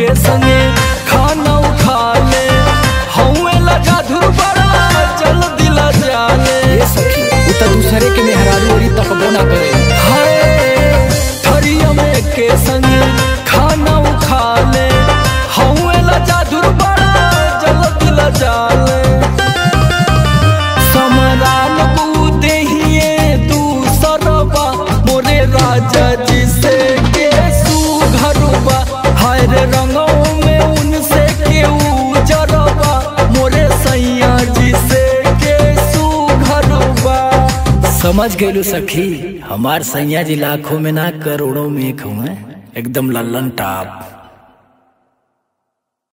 के संगे खाना उठा ले हौवे लगा बड़ा चल दिला जाले ए सखी उ त दूसरे के मेहरारू ओरी तकबो ना करे हाय थरिया में के संगे खाना उठा ले हौवे लगा बड़ा चल दिला जाले समरान बूते हिए दूसरबा मोरे राजा जी से के सुघरबा हाय रे रंगों में उनसे के उजरबा मोरे सैया जी से के सुघरबा समझ गइलू सखी हमार सैया जी लाखों में ना करोड़ों में एक हुए एकदम लल्लन टाप